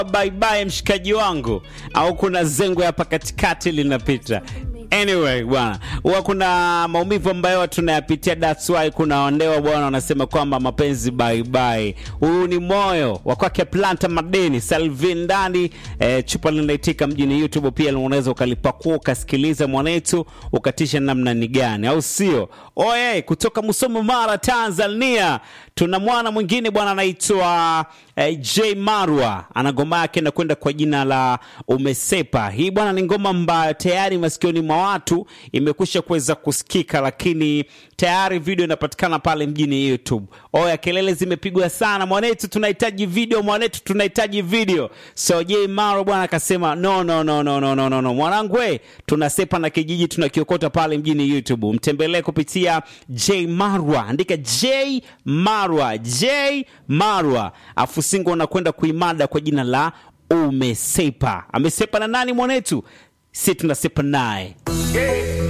bye bye mshikaji wangu au kuna zengo hapa katikati linapita anyway bwana huwa kuna maumivu ambayo tunayapitia that's why kuna wandewa bwana wanasema kwamba mapenzi bye bye huu ni moyo wa kwake planta madeni salvin ndani eh, chupa linaitika mjini youtube pia unaweza ukalipakua ukasikiliza mwanetu ukatisha namna ni gani au sio oye kutoka musomo mara tanzania tuna mwana mwingine bwana anaitwa eh, j marwa ana ngoma yake inakwenda kwa jina la umesepa hii bwana ni ngoma ambayo tayari masikioni mwa watu imekwisha kuweza kusikika lakini tayari video inapatikana pale mjini youtube oya kelele zimepigwa sana mwanetu tunahitaji video mwanetu tunahitaji video so j marwa bwana akasema no no no no no no no, no. mwanangu we tunasepa na kijiji tunakiokota pale mjini youtube mtembelee kupitia j marwa andika j marwa j marwa afu singo unakwenda kuimada kwa jina la umesepa amesepa na nani mwanetu si tunasepa naye Yeah.